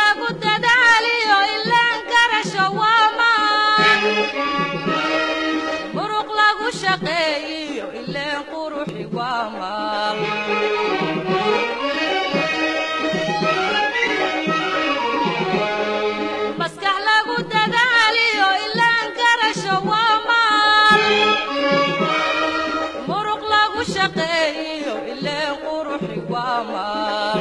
lagu dadaaliyo ilaan garasho waa maan muruq lagu shaqeeyiyo ileen quruxi waa maal maskax lagu dadaaliyo ilaan garasho waa maal muruq lagu shaqeeyiyo ileen quruxi waa maal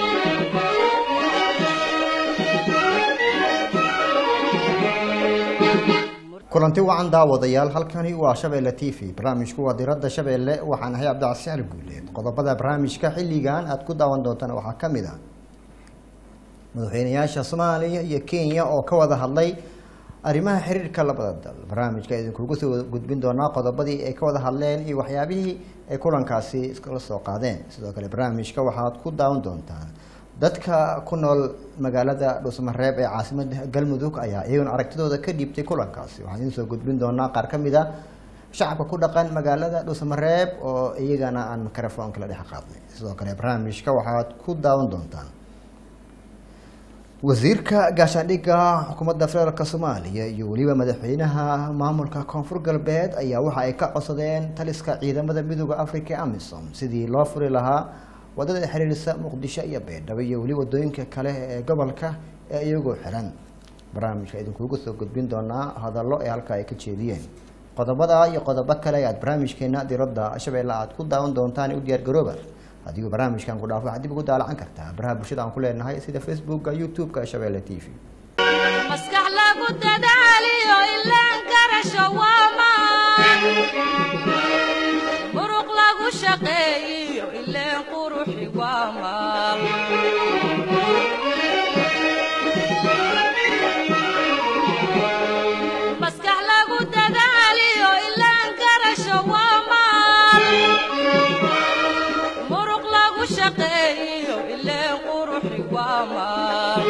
kulanti wacan daawadayaal halkani waa shabeelle t v barnaamijku waa diradda shabeelle waxaan ahay cabdicasi ali guuleed qodobada barnaamijka xilligan aad ku daawan doontaan waxaa ka mid ah madaxweynayaasha soomaaliya iyo kenya oo ka wada hadlay arrimaha xiriirka labada dal barnaamijka idinkugu soo gudbin doonaa qodobadii ay ka wada hadleen iyo waxyaabihii ay kulankaasi iskala soo qaadeen sidoo kale barnaamijka waxaad ku daawan doontaan dadka ku nool magaalada dhuusmareeb ee caasimada galmudug ayaa iyaguna aragtidooda ka dhiibtay kulankaasi waxaan idin soo gudbin doonaa qaar ka mid a shacabka ku dhaqan magaalada dhuusmareeb oo iyagana aan mikrofoonka la dhex qaadnay sidoo kale barnaamijka waxaad ku daawan doontaan wasiirka gaashaandhigga xukuumadda federaalk soomaaliya iyo weliba madaxweynaha maamulka koonfur galbeed ayaa waxa ay ka codsadeen taliska ciidamada midooda africa ee amisom sidii loo furi lahaa wadada xiriirisa muqdisho iyo baydhabo iyo weli wadooyinka kale ee gobolka ee iyagoo xiran barnaamijka idinkuugu soo gudbin doonaa hadallo ee halka ay ka jeediyeen qodobada iyo qodobo kale aad barnaamijkeena diradda shabeelle aad ku daawan doontaan u diyaar garooba haddii barnaamijkan ku dhaafo waxaad dib ugu daalacan kartaa baraha bulshada aan ku leenahay sida facebooka youtube-ka shabeelle t v maskax lagu dadaaliyo ilaan garasho waa maan muruq lagu shaqeeyiyo ileen quruxi waa maal maskax lagu dadaaliyo ilaan garasho waa maal muruq lagu shaqeeyiyo ileen quruxi waa maal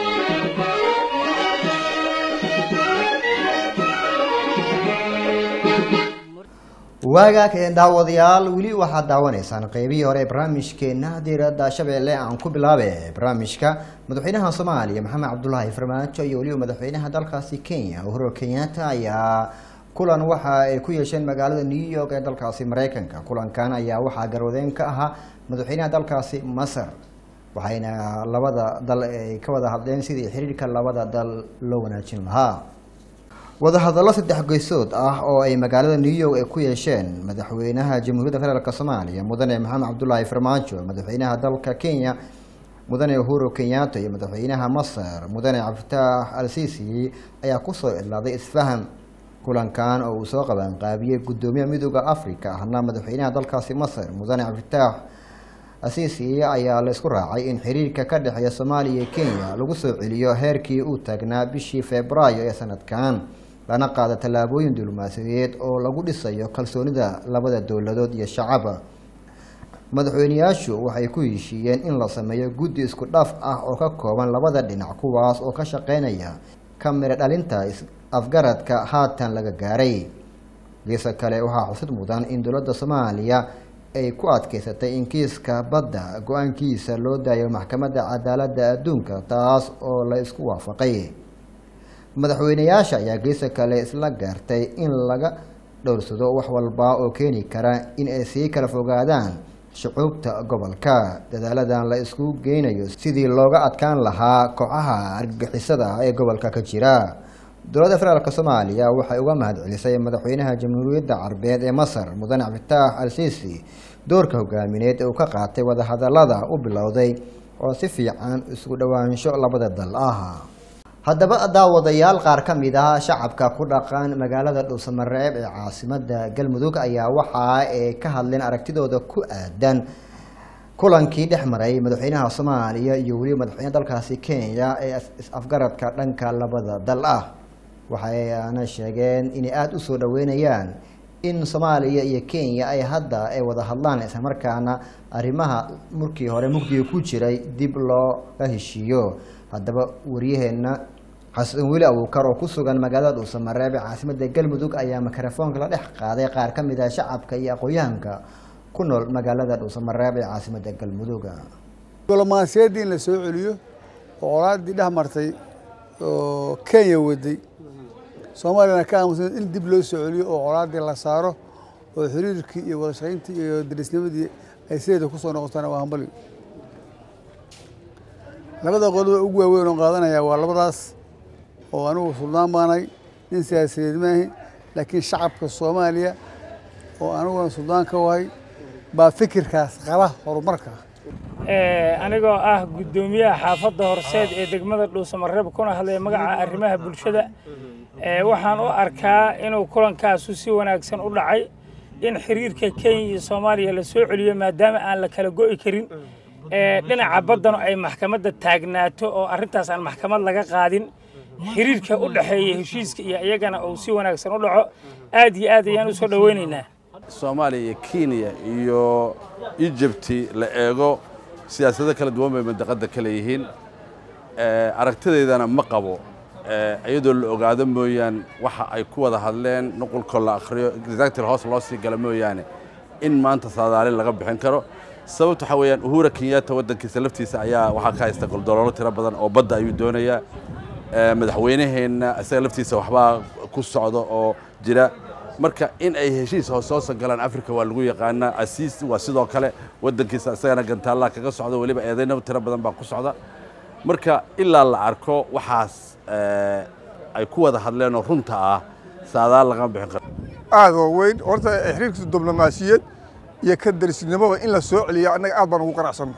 waagaag ee daawadayaal weli waxaad daawanaysaan qeybihii hore ee barnaamijkeena diiradda shabeelle aan ku bilaabe barnaamijka madaxweynaha soomaaliya maxamed cabdulaahi farmaajo iyo weliba madaxweynaha dalkaasi kenya uhuru kenyatta ayaa kulan waxa ay ku yeesheen magaalada new york ee dalkaasi mareykanka kulankan ayaa waxaa garwadeen ka ahaa madaxweynaha dalkaasi masar waxayna labada dal ay ka wada hadleen sidii xiriirka labada dal loo wanaajin lahaa wadahadallo saddex geysood ah oo ay magaalada new york ay ku yeesheen madaxweynaha jamhuuriyadda federaalk soomaaliya mudane maxamed cabdulaahi farmaajo madaxweynaha dalka kenya mudane uhuru kenyatta iyo madaxweynaha masar mudane cabdifitaax al sisi ayaa kusoo idlaaday isfaham kulankan oo uu soo qabanqaabiyey guddoomiyaha midooda africa ahna madaxweynaha dalkaasi masar mudane cabdifitaax asisi ayaa la isku raacay in xiriirka ka dhexeeya soomaaliya iyo kenya lagu soo celiyo heerkii uu taagnaa bishii februaayo ee sanadkan lana qaado tallaabooyin diblomaasiyadeed oo lagu dhisayo kalsoonida labada dowladood iyo shacaba madaxweyneyaashu waxay ku heshiiyeen in la sameeyo guddi isku dhaf ah oo ka kooban labada dhinac kuwaas oo ka shaqeynaya ka miro dhalinta afgaradka haatan laga gaaray geesa kale waxaa xusid mudan in dowladda soomaaliya ay ku adkeysatay in kiiska badda go-aankiisa loo daayo maxkamadda cadaaladda adduunka taas oo la isku waafaqay madaxweyneyaasha ayaa geesa kale isla gaartay in laga dhowrsado wax walba oo keeni kara in ay sii kala fogaadaan shucuubta gobolka dadaaladan la isku geynayo sidii looga adkaan lahaa kooxaha argagixisada ee gobolka ka jira dowladda federaalk soomaaliya waxay uga mahadcelisay madaxweynaha jamhuuriyadda carbeed ee masar mudane cabdifitaax al sisi doorka hogaamineed ee uu ka qaatay wadahadalada u bilowday oo si fiican isku dhowaansho labada dal ah haddaba daawadayaal qaar ka mid ah shacabka ku dhaqan magaalada dhuusamareeb ee caasimada galmudug ayaa waxa ay ka hadleen aragtidooda ku aadan kulankii dhex maray madaxweynaha soomaaliya iyo weliba madaxweynaha dalkaasi kenya ee is-afgaradka dhanka labada dal ah waxayna sheegeen inay aada u soo dhaweynayaan in soomaaliya iyo kenya ay hadda ay wada hadlaan islamarkaana arrimaha markii hore mugdiga ku jiray dib looga heshiiyo haddaba waryaheena xasan weli abuukar oo ku sugan magaalada dhuusamareeb ee caasimada galmudug ayaa mikrofoonka la dhex qaaday qaar ka mid ah shacabka iyo aqoon-yahanka ku nool magaalada dhuusamareeb ee caasimada galmudug diblomaasiyaddii in la soo celiyo oo colaaddii dhex martay oo kenya waday soomaaliyana ka aamusan in dib loo soo celiyo oo colaaddii la saaro oo xiriirkii iyo wada shaqayntii iyo darisnimadii ay sideeda ku soo noqotana waa hambali labada qodob ugu waaweyn oo qaadanaya waa labadaas oo anigu suldaan baanay nin siyaasadeed maahi laakiin shacabka soomaaliya oo aniguna suldaan ka wahay baa fikirkaas qaba horumarka anigoo ah guddoomiyaha xaafadda horseed ee degmada dhuusamareeb kuna hadlaya magaca arrimaha bulshada waxaan u arkaa inuu kulankaasu si wanaagsan u dhacay in xiriirka kenya iyo soomaaliya la soo celiyo maadaama aan la kala go'i karin dhinaca baddanu ay maxkamadda taagnaato oo arrintaas aan maxkamad laga qaadin xiriirka u dhexeeya heshiiska iyo iyagana uu si wanaagsan u dhaco aad iyo aad ayaan u soo dhowaynaynaa soomaaliya iyo kenya iyo ijibti la eego siyaasado kala duwan bay mandaqadda ka leeyihiin aragtidaydana ma qabo iyadoo la ogaado mooyaan waxa ay ku wada hadleen nuqulkoo la akhriyo exactly hoos loo sii gala mooyaane in maanta saadaalin laga bixin karo sababta waxaa weeyaan uhura kenyatta waddankiisa laftiisa ayaa waxaa ka haysta goldoloolo tiro badan oo badda ayuu doonayaa madaxweynaheenna isaga laftiisa waxbaa ku socda oo jira marka in ay heshiis hoosoosa galaan africa waa lagu yaqaanaa asiis waa sidoo kale waddankiisa isagana gantaallaa kaga socda weliba eedaynaba tiro badan baa ku socda marka ilaa la arko waxaas ay ku wada hadleenoo runta ah saadaal lagama bixin karo aad oo weyn horta xiriirka diblomaasiyad iyo ka darisnimoba in la soo celiya annaga aad baan ugu qanacsanno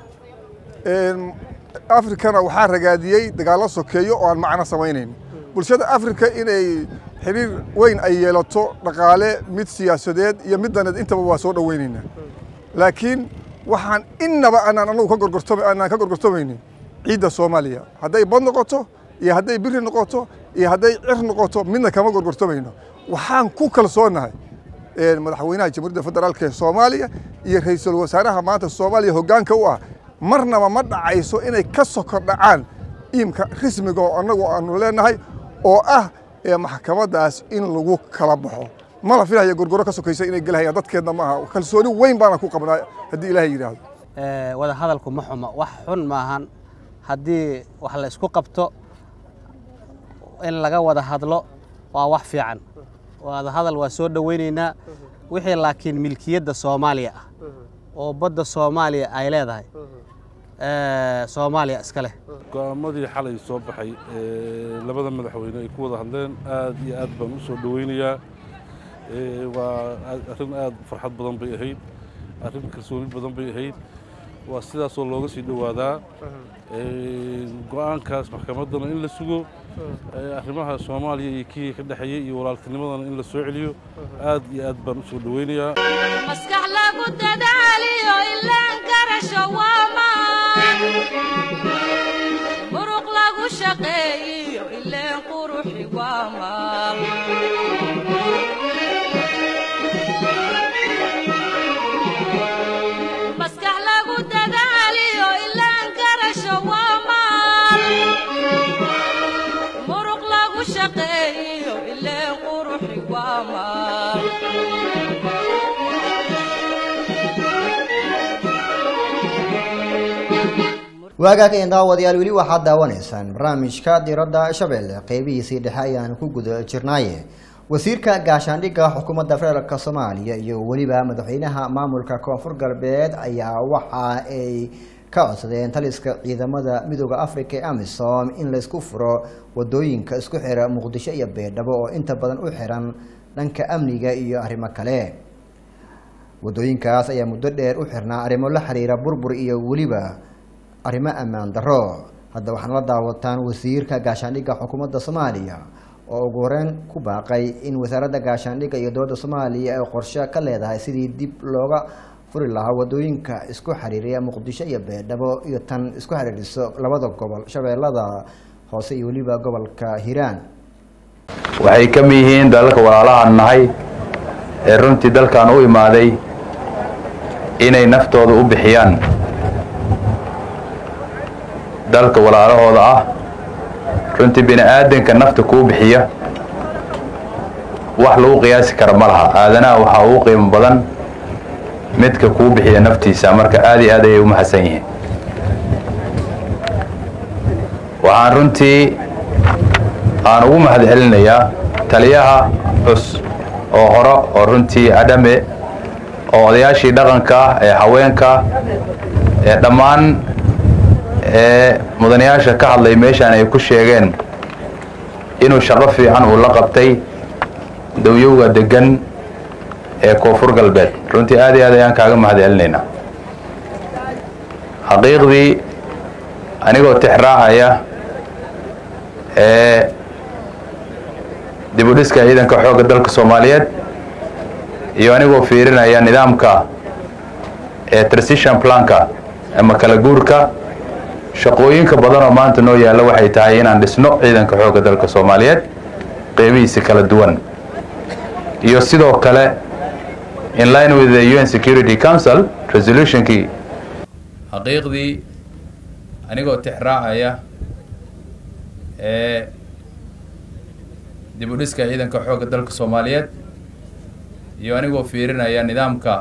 afrikana waxaa ragaadiyey dagaallo sokeeyo oo aan macno samaynayn bulshada afrika inay xiriir weyn ay yeelato dhaqaale mid siyaasadeed iyo mid daneed intaba waa soo dhowaynaynaa laakiin waxaan innaba aanaan anagu ka gorgortama aanaan ka gorgortamaynin ciidda soomaaliya hadday bad noqoto iyo hadday biri noqoto iyo hadday cir noqoto midna kama gorgortamayno waxaan ku kalsoonahay madaxweynaha jamhuuriyadda federaalka ee soomaaliya iyo ra'iisul wasaaraha maanta soomaaliya hoggaanka u ah marnaba ma dhacayso inay ka sokor dhacaan iimka rismiga oo annagu aanu leenahay oo ah maxkamaddaas in lagu kala baxo mala filaya gorgoro ka sokaysa inay gelahayaan dadkeedna ma aha kalsooni weyn baana ku qabnaa haddii ilaahay yidhaahdo wada hadalku ma xumo wax xun maahan haddii wax la isku qabto in laga wada hadlo waa wax fiican wada hadal waa soo dhowaynaynaa wixii laakiin milkiyadda soomaaliya ah oo badda soomaaliya ay leedahay soomaaliya iska leh go'aamadii xalay soo baxay labada madaxweyne ay ku wada hadleen aad iyo aad baan u soo dhowaynayaa waa arrin aad farxad badan bay ahayd arrin kalsooni badan bay ahayd waa sidaasoo looga sii dhowaadaa go'aankaas maxkamaddana in la sugo arrimaha soomaaliya iyo kenya ka dhexeeya iyo walaaltinimadana in la soo celiyo aad iyo aad baan u soo dhowaynayaa maskax lagu dadaaliyo ilaan garasho waa maan muruq lagu shaqeeyiyo ileen quruxi waa maal maskax lagu dadaaliyo ilaan garasho waa maal muruq lagu shaqeeyiyo ileen quruxi waa maal waagaageen daawadayaal weli waxaad daawanaysaan barnaamijka diradda shabeelle qeybihiisii dhexe ayaan ku guda jirnaaye wasiirka gaashaandhigga xukuumadda federaalk soomaaliya iyo weliba madaxweynaha maamulka koonfur galbeed ayaa waxa ay ka codsadeen taliska ciidamada midooda africa ee amisom in laysku furo wadooyinka isku xira muqdisho iyo beedhabo oo inta badan u xiran dhanka amniga iyo arrimo kale wadooyinkaas ayaa muddo dheer u xirnaa arrimo la xiriira burbur iyo weliba arrimo ammaan darro hadda waxaana la daawataan wasiirka gaashaandhigga xukuumadda soomaaliya oo ugu horeyn ku baaqay in wasaaradda gaashaandhigga iyo dowladda soomaaliya ay qorshe ka leedahay sidii dib looga furi lahaa wadooyinka isku xiriiriya muqdisho iyo beedhabo iyo tan isku xiriiriso labada gobol shabeellada hoose iyo weliba gobolka hiiraan waxay ka mid yihiin dalalka walaalahan nahay ee runtii dalkan u imaaday inay naftooda u bixiyaan dalka walaalahooda ah runtii bini aadanka nafta kuu bixiya wax lagu qiyaasi kara ma laha aadanaha waxaa ugu qiimo badan midka kuu bixiya naftiisa marka aad iyo aad ayay u mahadsan yihiin waxaan runtii aan ugu mahad celinayaa taliyaha cus oo hore oo runtii adhame oo odayaashii dhaqanka ee haweenka ee dhammaan ee mudanayaasha ka hadlay meeshaan ay ku sheegeen inuu shaqo fiican uu la qabtay dawyowga degan ee koonfur galbeed runtii aad iyo aad ayaan kaaga mahad celinaynaa xaqiiqdii anigoo tixraacaya ee dibudhiska ciidanka xoogga dalka soomaaliyeed iyo anigoo fiirinaya nidaamka ee transition planka ama kala guurka shaqooyinka badan oo maanta noo yaalla waxay tahay inaan dhisno ciidanka xoogga dalka soomaaliyeed qeybihiisa kala duwan iyo sidoo kale in line with the un security council resolutionkii xaqiiqdii anigoo tixraacaya ee dibudhiska ciidanka xoogga dalka soomaaliyeed iyo anigoo fiirinaya nidaamka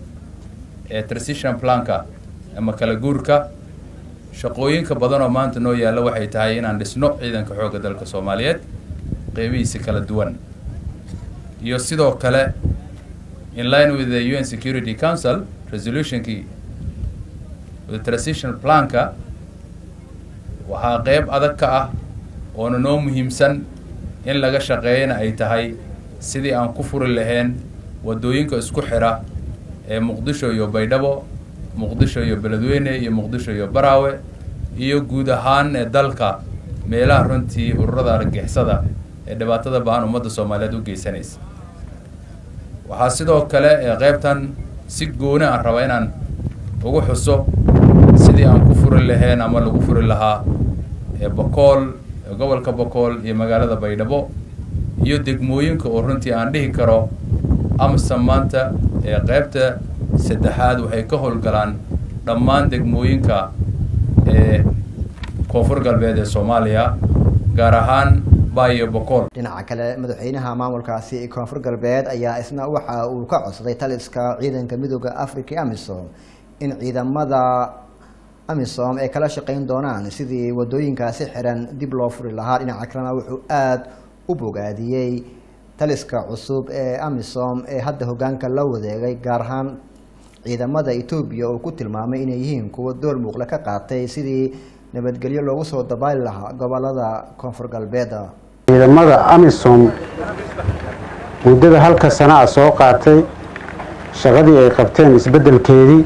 ee transition planka ama kala guurka shaqooyinka badan oo maanta noo yaalla waxay tahay inaan dhisno ciidanka xoogga dalka soomaaliyeed qeybihiisa kala duwan iyo sidoo kale in line with the un security council resolutionkii the transition planka waxaa qeyb adag ka ah oona noo muhiimsan in laga shaqeeyana ay tahay sidii aan ku furi lahayn waddooyinka isku xidha ee muqdisho iyo baydhabo muqdisho iyo beledweyne iyo muqdisho iyo baraawe iyo guud ahaan ee dalka meelaha runtii ururada argagixisada ee dhibaatada baan ummadda soomaaliyeed u geysanaysa waxaa sidoo kale ee qeybtan si gooni aan raba inaan ugu xuso sidii aan ku furi lahayn ama lagu furi lahaa ee bokool ee gobolka bokool iyo magaalada baydhabo iyo degmooyinka oo runtii aan dhihi karo amsan maanta ee qeybta saddexaad waxay ka howlgalaan dhammaan degmooyinka ee koonfur galbeed ee soomaaliya gaar ahaan baayo bokool dhinaca kale madaxweynaha maamulkaasi koonfur galbeed ayaa isna waxa uu ka codsaday taliska ciidanka midooda africa amisom in ciidamada amisom ay kala shaqeyn doonaan sidii wadooyinkaasi xiran dib loo furi lahaa dhinaca kalena wuxuu aada u bogaadiyey taliska cusub ee amisom ee hadda hogaanka la wadeegay gaar ahaan ciidamada etoobiya oo ku tilmaamay inay yihiin kuwa door muuqle ka qaatay sidii nabadgelyo loogu soo dabaali lahaa gobolada koonfur galbeed ciidamada amisom muddada halka sana a soo qaatay shaqadii ay qabteen isbeddelkeedii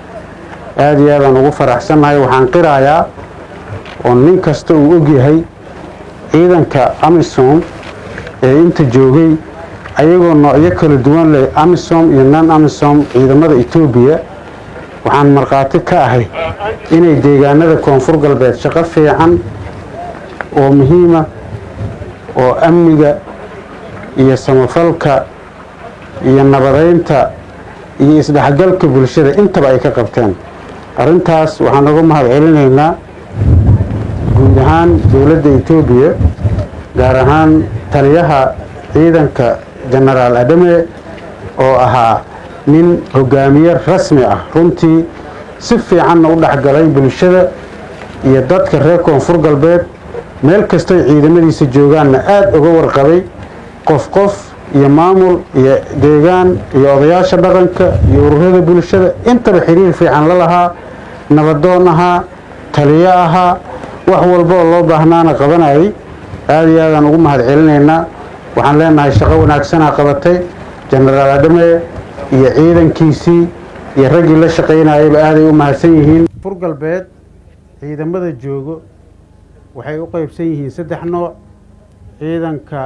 aada iyo aadaan ugu faraxsannahay waxaan qirayaa oo nin kasta uu ogyahay ciidanka amisom ee inta joogay ayagoo noocyo kala duwan leh amisom iyo non amisom ciidamada etoobiya waxaan markhaati ka ahay inay deegaanada koonfur galbeed shaqo fiican oo muhiima oo amniga iyo samafalka iyo nabadeynta iyo isdhexgalka bulshada intaba ay ka qabteen arrintaas waxaan uga mahad celinaynaa guud ahaan dowladda etoobiya gaar ahaan taliyaha ciidanka genaraal adame oo ahaa nin hogaamiye rasmi ah runtii si fiicanna u dhexgalay bulshada iyo dadka reer koonfur galbeed meel kastoy ciidamadiisa joogaanna aada uga warqabay qof qof iyo maamul iyo deegaan iyo odayaasha dhaqanka iyo ururada bulshada intaba xiriir fiican la lahaa nabadoon ahaa taliyo ahaa wax walba oo loo baahnaana qabanayay aada iyo aadaan ugu mahad celinaynaa waxaan leenahay shaqo wanaagsanaa qabatay genaraal adame iyo ciidankiisii iyo raggii la shaqaynayayba aaday u mahadsan yihiin fur galbeed ciidamada joogo waxay u qeybsan yihiin saddex nooc ciidanka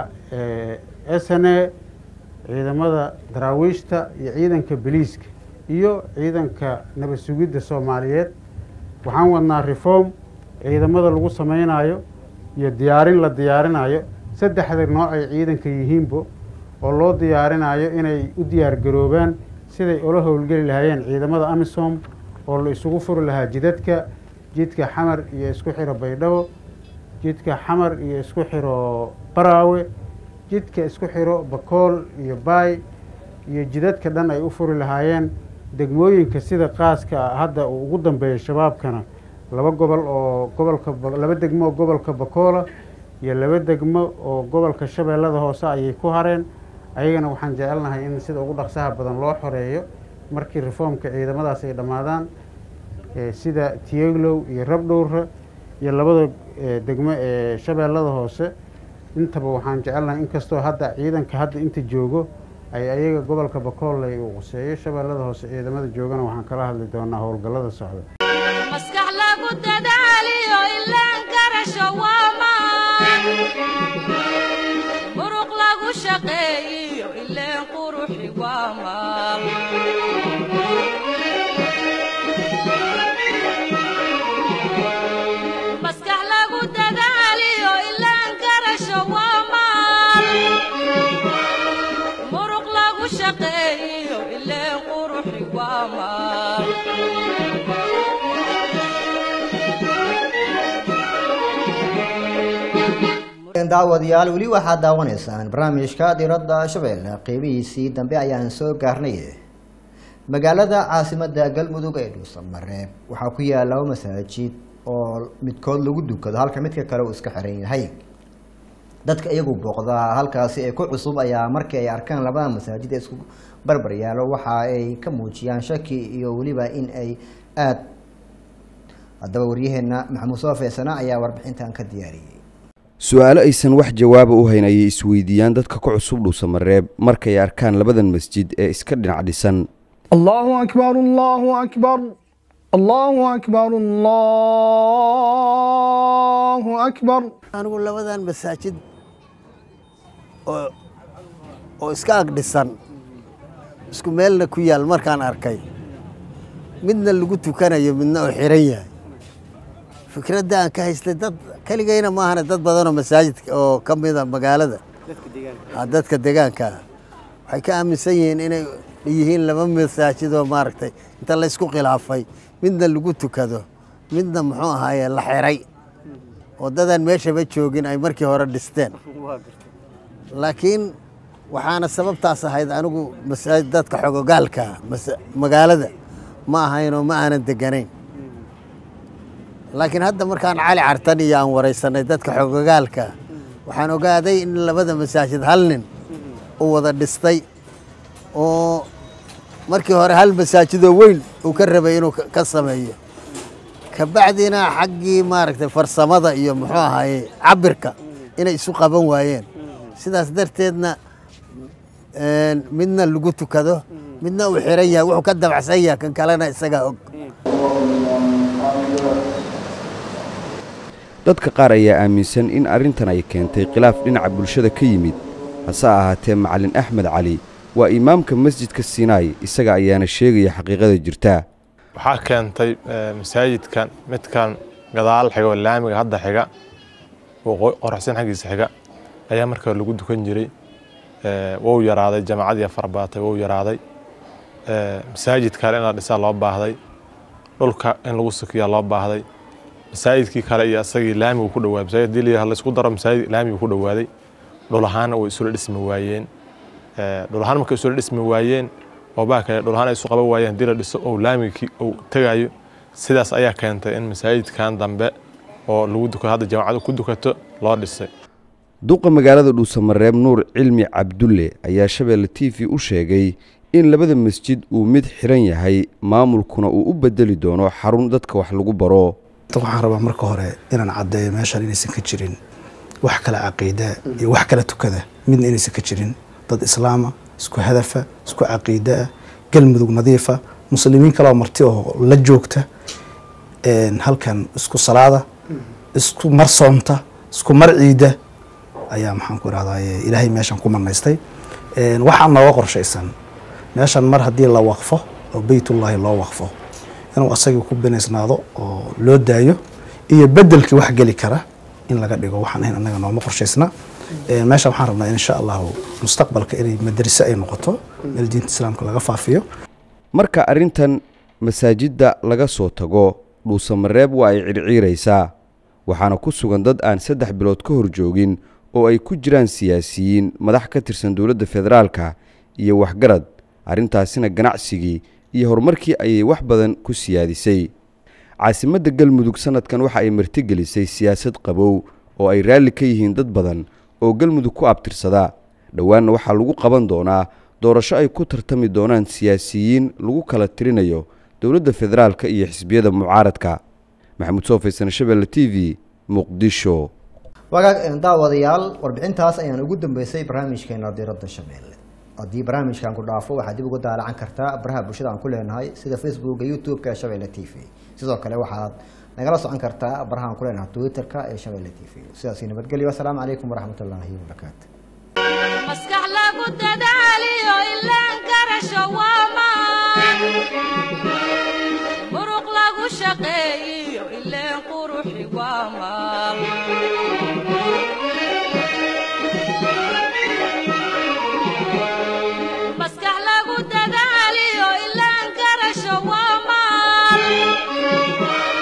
s n a ciidamada daraawiishta iyo ciidanka beliiska iyo ciidanka nabad sugidda soomaaliyeed waxaan wadnaa reform ciidamada lagu samaynayo iyo diyaarin la diyaarinayo saddexda nooc ay ciidanka yihiinbo oo loo diyaarinayo inay u diyaar garoobaan siday ula howlgeli lahaayeen ciidamada amisom oo la isugu furi lahaa jidadka jidka xamar iyo isku xiro baydhabo jidka xamar iyo isku xiro baraawe jidka isku xiro bakool iyo baay iyo jidadka dhan ay u furi lahaayeen degmooyinka sida qaaska hadda uu ugu dambeeya shabaabkana laba gobol oo gobolka Ba- laba degmo oo gobolka bakoola iyo laba degmo oo gobolka shabeellada hoose ayay ku hareen ayagana waxaan jecelnahay in sida ugu dhaqsaha badan loo xoreeyo markii reformka ciidamadaas ay dhammaadaan eh, sida tiyeglow iyo rabdhowra iyo labada eh, degmo ee shabeellada hoose intaba waxaan jecelnahay inkastoo hadda ciidanka hadda inta joogo ay ayaga gobolka bakooley uu quseeyo shabeellada hoose ciidamada joogana waxaan kala hadli doonaa howlgallada socda maskax lagu dadaaliyo ilaan garasho waa maan muruq lagu shaqeeyiyo ileen quruxi waa maal maskax lagu dadaaliyo ilaan garasho waa maal muruq lagu shaqeeyiyo ileen quruxi waa maal daawadayaal weli waxaad daawanaysaan barnaamijka diradda shabeelle qeybihiisii dambe ayaan soo gaarnay magaalada caasimada galmudug ee dhuusamareeb waxaa ku yaala laba masaajid oo midkood lagu dukado halka midka kale uu iska xiran yahay dadka iyagu booqda halkaasi ee ku cusub ayaa markii ay arkaan labada masaajid ee isku barbar yaalo waxa ay ka muujiyaan shaki iyo weliba in ay aada haddaba waryaheena maxamuud soo feesana ayaa warbixintan ka diyaariyey su-aalo aysan wax jawaaba u hayn ayay isweydiiyaan dadka ku cusub dhuusamareeb markay arkaan labadan masjid ee iska dhinac dhisan الله أكبر الله أكبر الله أكبر الله أكبر anigu labadan masaajid oo oo iska ag dhisan isku meelna ku yaal markaan arkay midna lagu tukanayo midna oo xiran yahay fikradda aan ka haystay dad keligayna maahane dad badanoo masaajidka oo ka mida magaalada ah, dadka deegaanka ah waxay ka aaminsan yihiin inay yihiin laba masaajid oo maaragtay inta la isku khilaafay midna lagu tukado midna muxuu ahaaye la xiray waddadan meeshaba joogin ay markii hore dhisteen laakiin waxaana sababtaas ahayd anigu masaajid dadka xogogaalka ah, masa- magaalada ma ahaynoo ma aanan deganayn laakiin hadda markaan cali cartan iyo aan waraysanay dadka xogogaalka ah, waxaan ogaaday in labada masaajid hal nin uu wada dhistay oo markii hore hal masaajidoo weyn uu ka rabay inuu ka- ka sameeyo kabacdina xaggii maaragtay farsamada iyo muxuu ahaye cabirka inay isu qaban waayeen sidaas darteedna een, midna lagu tukado midna uu xiran yahay wuxuu ka dabacsan yahay kan kalena isagaa og dadka qaar ayaa aaminsan in arrintan ay keentay khilaaf dhinaca bulshada ka yimid hase ahaatee macalin axmed cali waa imaamka masjidka sinaai isaga ayaana sheegaya xaqiiqada jirta waxaa keentay eh, masaajidkan midkan gadaal xiga oo laamiga hadda xiga oo qo- qoraxsan xaggiisa xiga ayaa markaa lagu dukan jiray Eh, wuu yaraaday jamaacadii fara badatay wuu yaraaday Eh, masaajid kale in la dhisaa loo baahday dhulka in lagu sukiyaa loo baahday masaajidkii kale iyo isagii laamigu ku dhawaaday masaajid hadii la yidhaahdo la isku daro masaajid laamigu ku dhawaaday dhul ahaanna way isula dhismi waayeen Eh, dhul ahaan markay isula dhismi waayeen oo baa kale dhul ahaan ay isu qaban waayeen hadii la dhiso oo laamigii uu tegayo sidaas ayaa keentay in masaajidkan dambe oo lagu duko hadda jaamacadu ku dukato loo dhisay duqa magaalada dhuusamareeb nuur cilmi cabdulle ayaa shabeelle t v u sheegay in labada masjid uu mid xiran yahay maamulkuna uu u bedeli doono xarun dadka wax lagu baro waxaan rabaa marka hore inaan caddeeyo meeshaan inaysan ka jirin wax kale caqiida iyo wax kale tukada midna inaysan ka jirin dad islaama isku hadafa isku caqiida ah galmudug nadiifa muslimiin kaleoo marti oo la joogta een, halkan isku salaada isku mar soomta isku mar ciida ayaa maxaan ku irahdaye ilaahay meeshan ku manaystay Een, waxaa nooga qorshaysan meeshan mar haddii la waqfo oo beytullaahi loo waqfo inuu asagii ku binaysnaado oo loo daayo iyo bedelkii wax geli kara in laga dhigo waxaan ahayn annaga nooma qorshaysna Een, meesha waxaan rabnaa insha allahu mustaqbalka inay madarase ay noqoto meel diinta islaamka laga faafiyo marka arrintan masaajidda laga soo tago dhuusamareeb waa ay circiiraysaa waxaana ku sugan dad aan saddex bilood ka hor joogin oo ay ku jiraan siyaasiyiin madax ka tirsan dowladda federaalka iyo waxgarad arrintaasina ganacsigii iyo horumarkii ayay wax badan ku siyaadisay caasimadda galmudug sanadkan waxa ay martigelisay siyaasad qabow oo ay raalli ka yihiin dad badan oo galmudug ku abtirsada dhowaanna waxaa lagu qaban doonaa doorasho ay ku tartami doonaan siyaasiyiin lagu kala tirinayo dowladda federaalka iyo xisbiyada mucaaradka maxamuud soofaysan shabeelle t v muqdisho wagaag daawadayaal warbixintaas ayaan ugu dambeysay barnaamijkeena diiradda shabeelle haddii barnaamijkan ku dhaafo waxaad dib uga daalacan kartaa baraha bulshada aan ku leenahay sida facebooka youtube-ka ee shabeelle t v sidoo kale waxaad nagala socon kartaa baraha aan ku leenahay twitter-ka ee shabeelle t v sidaasi nabadgelyo asalaamu calaykum waraxmatullaahi wabarakaatu maskax lagu dadaaliyo ilaan garasho waa maan muruq lagu shaqeeyiyo ileen quruxi waa maal maskax lagu dadaaliyo ilaan garasho waa maal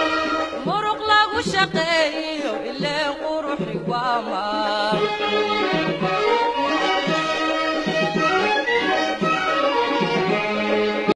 muruq lagu shaqeeyiyo ileen quruxi waa maal